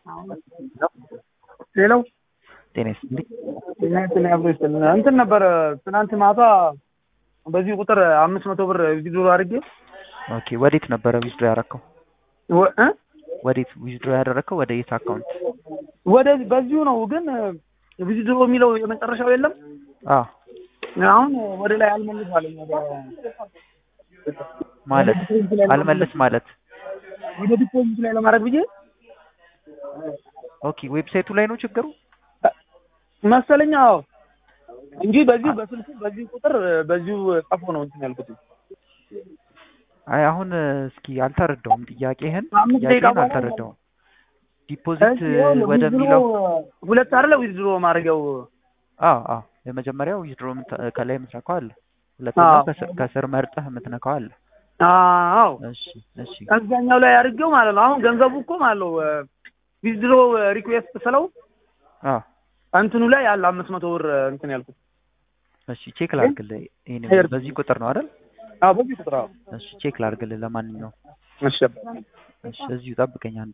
ሌላው ጤና ይስጥልኝ። ጤና ይስጥልኝ አብሮ ይስጥልኝ። እንትን ነበረ ትናንት ማታ በዚህ ቁጥር አምስት መቶ ብር ዊዝድሮ አድርጌ ኦኬ ወዴት ነበረ ዊዝድሮ ያደረከው? ወ- እ? ወዴት ዊዝድሮ ያደረከው? ወደ የት አካውንት? ወደ በዚሁ ነው ግን ዊዝድሮ የሚለው የመጨረሻው የለም። አዎ አሁን ወደ ላይ አልመልስ አለኝ። ወደ ማለት አልመለስ ማለት ወደ ዲፖዚት ላይ ለማድረግ ብዬ ኦኬ ዌብሳይቱ ላይ ነው ችግሩ? መሰለኝ። አዎ እንጂ በዚሁ በስልኩ በዚሁ ቁጥር በዚሁ ጠፎ ነው እንትን ያልኩት። አይ አሁን እስኪ አልተረዳውም ጥያቄህን አምስት ደቂቃ ጥያቄህን በኋላ አልተረዳውም። ዲፖዚት እሺ፣ ይኸውልህ ወደሚለው ዊዝድሮ ሁለት አይደለ ዊዝድሮ ማድረጊያው አዎ አዎ የመጀመሪያው ዊዝድሮ ከላይ የምትነካው አለ። ሁለተኛው አዎ። ከስር- ከስር መርጠህ የምትነካው አለ። አዎ እሺ እሺ እዛኛው ላይ አድርጌው ማለት ነው። አሁን ገንዘቡ እኮ ማለት ነው ዊዝድሮ ሪኩዌስት ስለው አዎ እንትኑ ላይ ያለ አምስት መቶ ብር እንትን ያልኩት። እሺ ቼክ ላድርግልህ። ይሄን ሄር- በዚህ ቁጥር ነው አይደል? አዎ በዚህ ቁጥር አዎ። እሺ ቼክ ላድርግልህ። ለማንኛውም እሺ እሺ እዚሁ ጠብቀኝ አንዴ።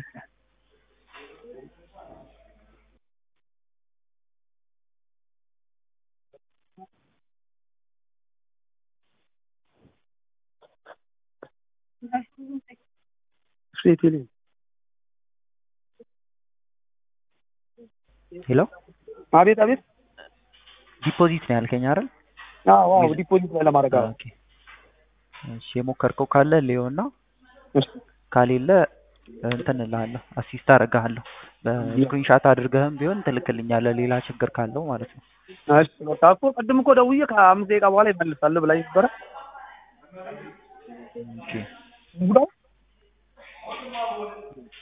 ሴት ሄሎ አቤት አቤት። ዲፖዚት ነው ያልከኝ አይደል? አዎ አዎ ዲፖዚት ላይ ለማድረግ አዎ። ኦኬ እሺ የሞከርከው ካለ ሊሆና እሺ ካሌለ እንትን እልሃለሁ አሲስት አደርግሃለሁ። በስክሪንሻት አድርገህም ቢሆን ትልክልኛለህ ሌላ ችግር ካለው ማለት ነው። እሺ በቃ እኮ ቅድም እኮ ደውዬ ከአምስት ደቂቃ በኋላ ይመልሳል ብላኝ ነበረ። ኦኬ